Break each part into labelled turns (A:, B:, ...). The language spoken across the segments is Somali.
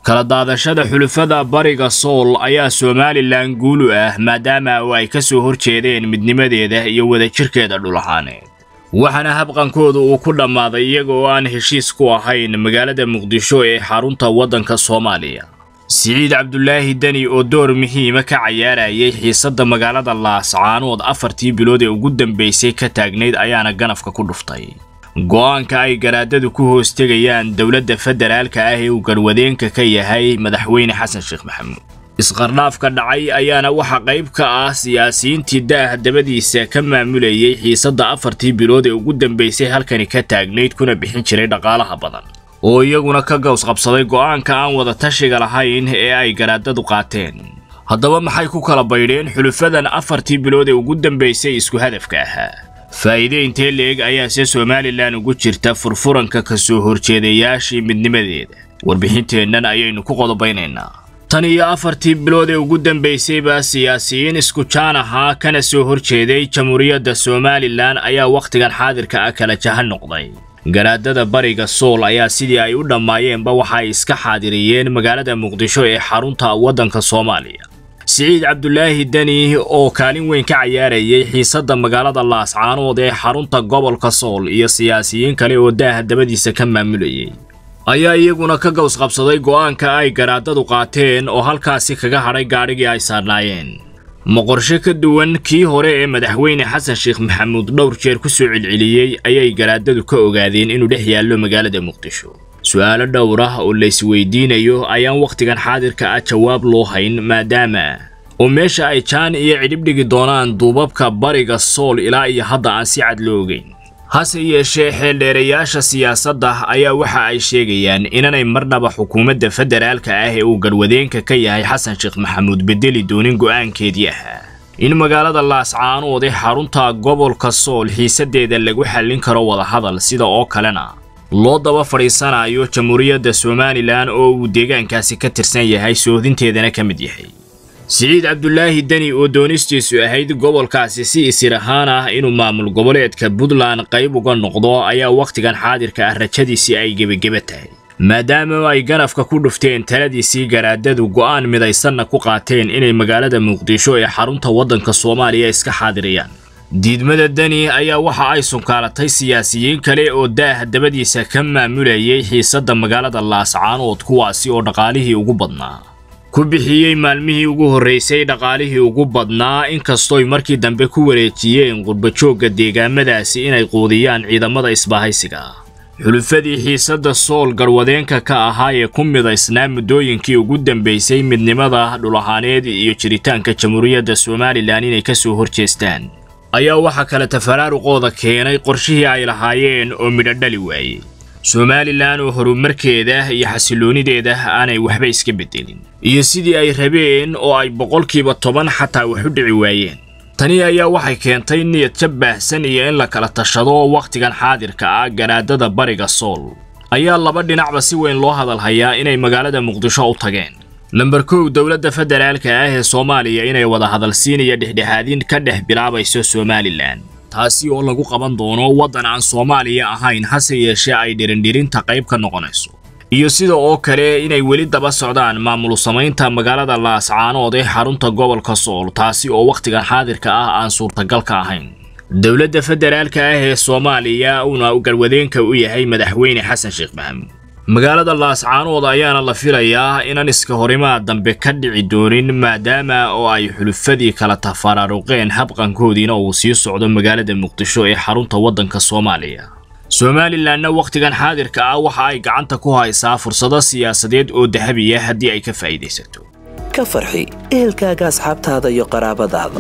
A: kala daadashada xulufada bariga sool ayaa somalilan guulu ah maadaama oo ay ka soo horjeedeen midnimadeeda iyo wadajirkeeda dhul ahaaneed waxaana habqankooda uu ku dhammaaday iyaga oo aan heshiis ku ahayn magaalada muqdisho ee xarunta waddanka soomaaliya siciid cabdulaahi deni oo door muhiima ka cayaarayay xiisadda magaalada laascaanood afartii bilood ee ugu dambaysay ka taagnayd ayaana ganafka ku dhuftay go'aanka ay garaadadu ku hoostegayaan dowladda federaalka ah ee uu garwadeenka ka yahay madaxweyne xasan sheekh maxamuud isqardhaafka dhacay ayaana waxa qayb ka ah siyaasiyiintii da'ah dabadiisa ka maamulayay xiisadda afartii bilood ee ugu dambaysay halkani ka taagnayd kuna bixin jiray dhaqaalaha badan oo iyaguna ka gaws qabsaday go'aanka aan wada tashiga lahayn ee ay garaadadu qaateen haddaba maxay ku kala baydheen xulufadan afartii bilood ee ugu dambaysay isku hadafka ahaa faa'iide intee leeg ayaase somalilan ugu jirta furfuranka ka soo horjeedayaashii midnimadeeda warbixinteennan ayaynu ku qodobaynaynaa tan iyo afartii bilood ee ugu dambaysayba siyaasiyiin isku jaan ahaa kana soo horjeeday jamhuuriyadda somalilan ayaa wakhtigan xaadirka ah kala jahan noqday garaadada bariga sool ayaa sidii ay u dhammaayeenba waxa ay iska xaadiriyeen magaalada muqdisho ee xarunta waddanka soomaaliya siciid cabdulaahi deni oo kaalin weyn ka cayaarayay xiisadda magaalada laascaanood ee xarunta gobolka sool iyo siyaasiyiin kale oo daaha dabadiisa ka maamulayay ayaa iyaguna ka gaws qabsaday go'aanka ay garaadadu qaateen oo halkaasi kaga hadhay gaadhigii ay saarnaayeen ma qorshe ka duwan kii hore ee madaxweyne xasan sheekh maxamuud dhowr jeer ku soo celceliyey ayay garaadadu ka ogaadeen inuu dhex yaallo magaalada muqdisho su'aalo dhowr ah oo laysweydiinayo ayaan wakhtigan xaadirka ah jawaab loo hayn maadaama oo meesha ay jaan iyo cidhibdhigi doonaan duubabka bariga sool ilaa iyo hadda aan si cad loo ogeyn hase yeeshee xeeldheerayaasha siyaasadda ayaa waxa ay sheegayaan inanay marnaba xukuumadda federaalka ah ee uu garwadeenka ka yahay xasan sheekh maxamuud bedeli doonin go'aankeedii ahaa in magaalada laascaanood ee xarunta gobolka sool xiisadeeda lagu xallin karo wadahadal sida oo kalena loo daba fadhiisanayo jamhuuriyadda somalilan oo uu deegaankaasi ka tirsan yahay soodinteedana ka mid yahay siciid cabdulaahi deni oo doonistiisu ahayd gobolkaasi si isir ahaan ah inuu maamul goboleedka puntland qayb uga noqdo ayaa wakhtigan xaadirka ah rajadiisii ay gebageba tahay maadaama ay ganafka ku dhufteen taladiisii garaadadu go'aan midaysanna ku qaateen inay magaalada muqdisho ee xarunta waddanka soomaaliya iska xaadiriyaan diidmada deni ayaa waxa ay sunkaalatay siyaasiyiin kale oo daaha dabadiisa ka maamulayay xiisadda magaalada laascaanood kuwaasi oo dhaqaalihii ugu badnaa ku bixiyey maalmihii ugu horraysay dhaqaalihii ugu badnaa inkastooy markii dambe ku wareejiyeen qurbajoogga deegaamadaasi inay quudiyaan ciidamada isbahaysiga xulufadii xiisadda sool garwadeenka ka ahaa ee ku midaysnaa muddooyinkii ugu dambaysay midnimada dhulahaaneed iyo jiritaanka jamhuuriyadda somalilan inay ka soo horjeestaan ayaa waxaa kale tafaraaruqooda keenay qorshihii ay lahaayeen oo midho dhali waayey somalilan oo horumarkeeda iyo xasiloonideeda aanay waxba iska beddelin iyo sidii ay rabeen oo ay boqolkiiba toban xataa wax u dhici waayeen tani ayaa waxay keentay niyad jab baahsan iyo in la kala tashado wakhtigan xaadirka ah garaadada bariga sool ayaa laba dhinacba si weyn loo hadalhayaa inay magaalada muqdisho u tageen lamber kow dowladda federaalka ah ee soomaaliya inay wada hadalsiin iyo dhexdhexaadin ka dhex bilaabayso somalilan taasi oo lagu qaban doono waddan aan soomaaliya ahayn hase yeeshee ay dhirindhirinta qayb ka noqonayso iyo sida oo kale inay weli daba socdaan maamul samaynta magaalada laascaanood ee xarunta gobolka sool taasi oo wakhtigan xaadirka ah aan suurtagal ka ahayn dowladda federaalka ah ee soomaaliya uuna garwadeenka u yahay madaxweyne xasan sheekh maxamuud magaalada laascaanood ayaana la filayaa inaan iska horimaad dambe ka dhici doonin maadaama oo ay xulufadii kala tafaraaruqeen habqankoodiina uu sii socdo magaalada muqdisho ee xarunta waddanka soomaaliya somalilanna wakhtigan xaadirka ah waxa ay gacanta ku haysaa fursado siyaasadeed oo dahabiya haddii ay ka faa'iidaysato
B: ka farxi ehelkaaga asxaabtaada iyo qaraabadaada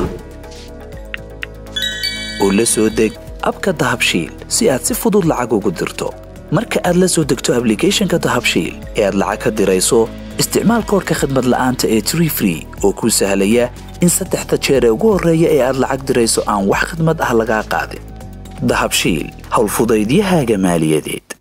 B: oo la soo deg abka dahabshiil si aad si fudud lacag ugu dirto marka aad la soo degto ablicathonka dahabshiil ee aad lacag ka dirayso isticmaal koorka khadmad la'aanta ee tree free oo kuu sahlaya in saddexda jeer ee ugu horreeya ee aad lacag dirayso aan wax khadmad ah lagaa qaadin dahabshiil howlfudaydiyahaaga maaliyadeed